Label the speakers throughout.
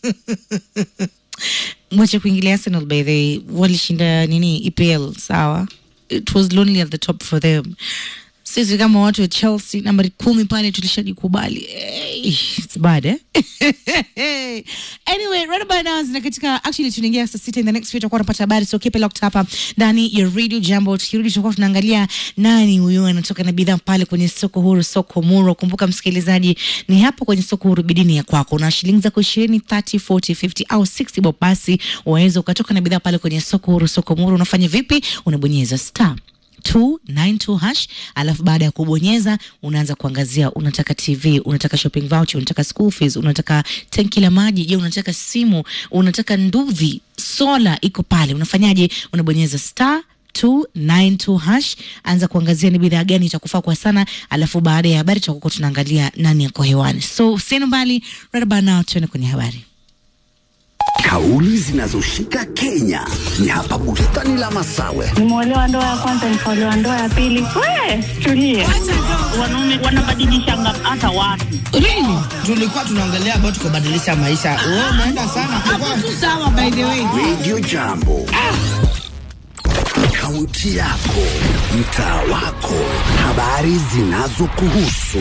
Speaker 1: mwache kuingilia Arsenal by the way, walishinda nini EPL sawa, it was lonely at the top for them. Sisi kama watu wa Chelsea nambari kumi pale tulishajikubali. Hey, it's bad eh? anyway, right about now na katika actually tunaingia saa sita in the next few tutakuwa tunapata habari so keep it locked hapa ndani ya Radio Jambo. Tukirudi tutakuwa tunaangalia nani huyo anatoka na bidhaa pale kwenye soko huru, soko Muro. Kumbuka msikilizaji, ni hapo kwenye soko huru bidini ya kwako na shilingi zako ishirini, 30, 40, 50 au 60 bob, basi waweza ukatoka na bidhaa pale kwenye soko huru, soko Muro. Unafanya vipi? Unabonyeza star 292 hash, alafu baada ya kubonyeza unaanza kuangazia, unataka TV, unataka shopping voucher, unataka school fees, unataka tanki la maji, je, unataka simu, unataka nduvi, sola iko pale. Unafanyaje? Unabonyeza star 292 hash, anza kuangazia ni bidhaa gani itakufaa kwa sana, alafu baada ya habari tutakuwa tunaangalia nani yako hewani. So usiende mbali, right about now tuende kwenye habari.
Speaker 2: Kauli zinazoshika Kenya ni hapa bustani la Masawe.
Speaker 3: Nimeolewa ndoa ya kwanza, nikaolewa ndoa ya pili. We tulie, wanaume wanabadilishanga hata watu.
Speaker 4: Really? Tulikuwa tunaongelea about kubadilisha maisha. Wewe unaenda sana.
Speaker 1: Hapo tu sawa, by the way.
Speaker 2: Radio Jambo. Kaunti yako, mtaa wako, habari zinazokuhusu,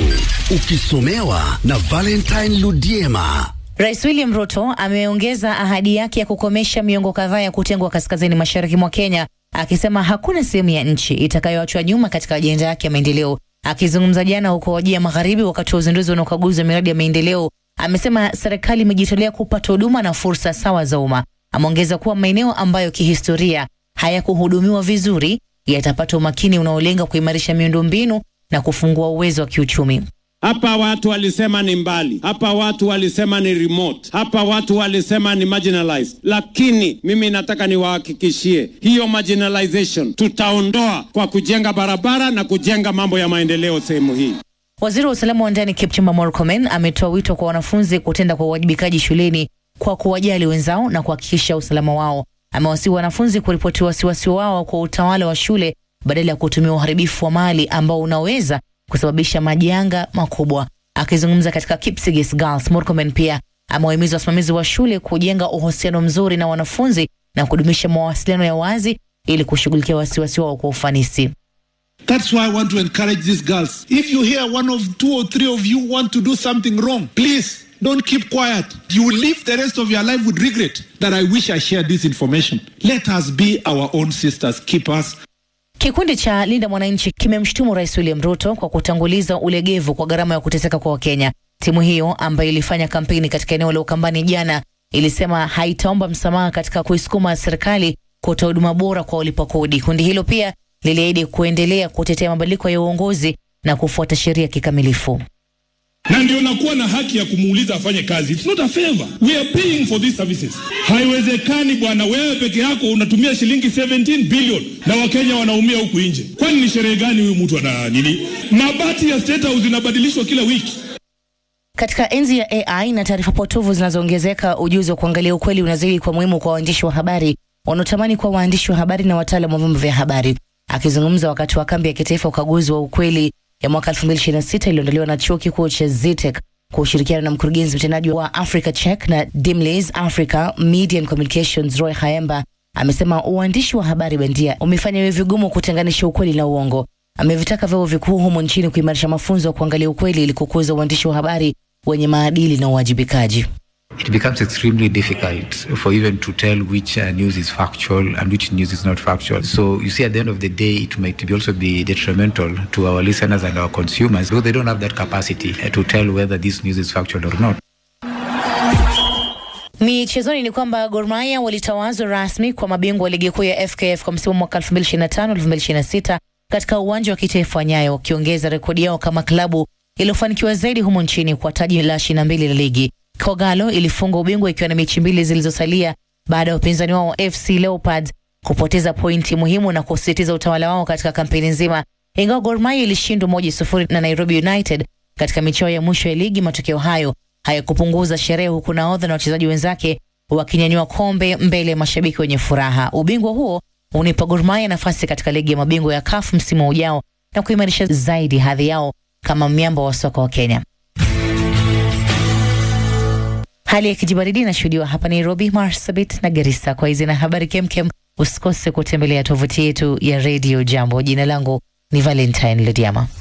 Speaker 2: ukisomewa na Valentine Ludiema.
Speaker 5: Rais William Ruto ameongeza ahadi yake ya kukomesha miongo kadhaa ya kutengwa kaskazini mashariki mwa Kenya, akisema hakuna sehemu ya nchi itakayoachwa nyuma katika ajenda yake ya maendeleo. Akizungumza jana huko Wajia Magharibi wakati wa uzinduzi na ukaguzi wa miradi ya maendeleo, amesema serikali imejitolea kupata huduma na fursa sawa za umma. Ameongeza kuwa maeneo ambayo kihistoria hayakuhudumiwa vizuri yatapata umakini unaolenga kuimarisha miundombinu na kufungua uwezo wa kiuchumi.
Speaker 6: Hapa watu walisema ni mbali, hapa watu walisema ni remote, hapa watu walisema ni marginalized, lakini mimi nataka niwahakikishie hiyo marginalization tutaondoa kwa kujenga barabara na kujenga mambo ya maendeleo sehemu hii.
Speaker 5: Waziri wa usalama wa ndani Kipchumba Murkomen ametoa wito kwa wanafunzi kutenda kwa uwajibikaji shuleni kwa kuwajali wenzao na kuhakikisha usalama wao. Amewasihi wanafunzi kuripoti wasiwasi wao kwa utawala wa shule badala ya kutumia uharibifu wa mali ambao unaweza kusababisha majanga makubwa. Akizungumza katika Kipsigis Girls, Murkomen pia amewahimiza wasimamizi wa shule kujenga uhusiano mzuri na wanafunzi na kudumisha mawasiliano ya wazi ili kushughulikia wasiwasi wao kwa ufanisi.
Speaker 7: That's why I want to encourage these girls. If you hear one of two or three of you want to do something wrong, please don't keep quiet. You will live the rest of your life with regret that I wish I shared this information. Let us be our own sisters, keepers.
Speaker 5: Kikundi cha Linda Mwananchi kimemshutumu Rais William Ruto kwa kutanguliza ulegevu kwa gharama ya kuteseka kwa Wakenya. Timu hiyo ambayo ilifanya kampeni katika eneo la Ukambani jana ilisema haitaomba msamaha katika kuisukuma serikali kutoa huduma bora kwa walipa kodi. Kundi hilo pia liliahidi kuendelea kutetea mabadiliko ya uongozi na kufuata sheria kikamilifu.
Speaker 8: na ndio nakuwa na haki ya kumuuliza afanye kazi. It's not a favor. We are paying for these services. Haiwezekani bwana, wewe peke yako unatumia shilingi 17 billion na Wakenya wanaumia huku nje. Kwani ni sherehe gani huyu mtu ana nini? Mabati ya State House inabadilishwa kila wiki.
Speaker 5: Katika enzi ya AI na taarifa potovu zinazoongezeka, ujuzi wa kuangalia ukweli unazidi kwa muhimu kwa waandishi wa habari wanaotamani kuwa waandishi wa habari na wataalamu wa vyombo vya habari. Akizungumza wakati wa kambi ya kitaifa ukaguzi wa ukweli ya mwaka 2026 iliyoandaliwa na chuo kikuu cha Zitek kwa ushirikiano na mkurugenzi mtendaji wa Africa Check na Dimleys Africa Media and Communications Roy Haemba amesema uandishi wa habari bandia umefanya iwe vigumu kutenganisha ukweli na uongo. Amevitaka vyuo vikuu humo nchini kuimarisha mafunzo ya kuangalia ukweli ili kukuza uandishi wa habari wenye maadili na uwajibikaji.
Speaker 9: it becomes extremely difficult for even to tell which uh, news is factual and which news is not factual. So you see, at the end of the day, it might be also be detrimental to our listeners and our consumers because they don't have that capacity uh, to tell whether this news is factual or not.
Speaker 5: Michezoni ni kwamba Gor Mahia walitawazwa rasmi kwa mabingwa wa ligi kuu ya FKF kwa msimu mwaka 2025-2026 katika uwanja wa kitaifa wa Nyayo, wakiongeza rekodi yao kama klabu iliyofanikiwa zaidi humo nchini kwa taji la 22 la ligi. Kogalo ilifunga ubingwa ikiwa na mechi mbili zilizosalia baada ya upinzani wao FC Leopards kupoteza pointi muhimu na kusisitiza utawala wao katika kampeni nzima. Ingawa Gor Mahia ilishindwa moja sufuri na Nairobi United katika michao ya mwisho ya ligi, matokeo hayo hayakupunguza sherehe, huku nahodha na wachezaji wenzake wakinyanyua kombe mbele ya mashabiki wenye furaha. Ubingwa huo unipa Gor Mahia nafasi katika ligi ya mabingwa ya CAF msimu ujao na kuimarisha zaidi hadhi yao kama miamba wa soka wa Kenya. Hali ya kijibaridi inashuhudiwa hapa Nairobi, Marsabit na Garissa. Kwa hizi na habari kemkem, usikose kutembelea tovuti yetu ya Radio Jambo. Jina langu ni Valentine Lediama.